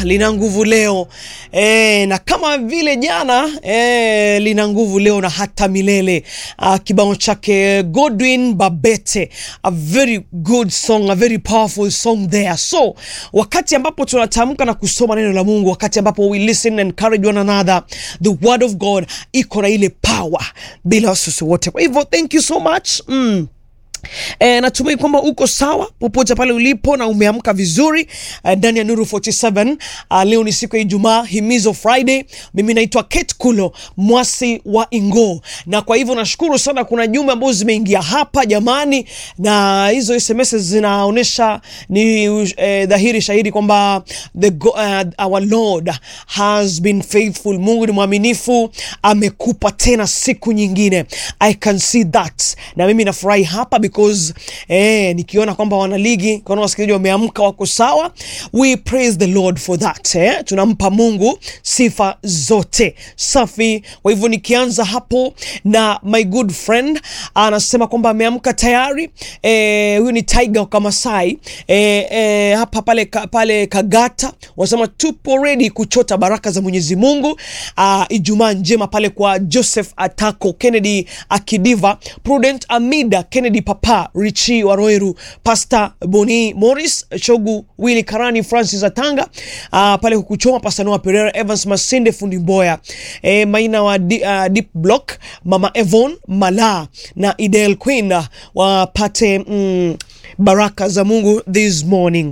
lina nguvu leo e, na kama vile jana e, lina nguvu leo na hata milele. Uh, kibao chake Godwin Babete, a very good song, a very powerful song there. So wakati ambapo tunatamka na kusoma neno la Mungu, wakati ambapo we listen and encourage one another, the word of God iko na ile power bila wasiwasi wote. Kwa hivyo thank you so much mm. E, natumai kwamba uko sawa popote pale ulipo na umeamka vizuri ndani ya Nuru 47. Uh, leo ni siku ya Ijumaa, himizo Friday. Mimi naitwa Kate Kulo mwasi wa Ingo, na kwa hivyo nashukuru sana, kuna jumbe ambazo zimeingia hapa jamani, na hizo SMS zinaonyesha ni eh, dhahiri shahidi kwamba the go, uh, our Lord has been faithful. Mungu ni mwaminifu, amekupa tena siku nyingine. I can see that, na mimi nafurahi hapa because eh, nikiona kwamba wanaligi kuna wasikilizaji wameamka wako sawa, we praise the Lord for that eh, tunampa Mungu sifa zote safi. Kwa hivyo nikianza hapo na my good friend anasema kwamba ameamka tayari eh, huyu ni Tiger wa Kamasai eh, eh, hapa pale, ka, pale Kagata wanasema tupo ready kuchota baraka za Mwenyezi Mungu. Uh, Ijumaa njema pale kwa Joseph Atako, Kennedy Akidiva, Prudent Amida, Kennedy Papa, Richi Waroeru, Pastor Boni Morris, Shogu Willy Karani, Francis Atanga, uh, pale kukuchoma Pastor Noah Pereira, Evans Masinde, Fundi Mboya, eh, Maina wa di, uh, Deep Block, Mama Evon Mala na Idel Queen uh, wapate mm, baraka za Mungu this morning.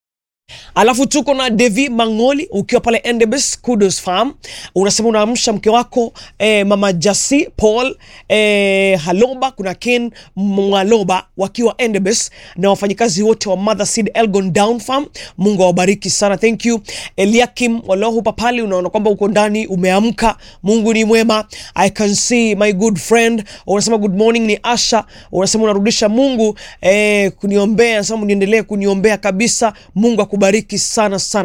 Alafu tuko na Devi Mangoli ukiwa pale Endebess Kudos Farm, unasema unaamsha mke wako eh, mama Jasi Paul eh, Haloba, kuna Ken Mwaloba wakiwa Endebess na wafanyikazi wote wa Mother Seed Elgon Down Farm. Mungu awabariki sana, thank you. Eliakim Walohu papali, unaona kwamba uko ndani umeamka. Mungu ni mwema, I can see my good friend. Unasema good morning, ni Asha. Unasema unarudisha Mungu eh, kuniombea, nasema niendelee kuniombea kabisa. Mungu akubariki sana sana.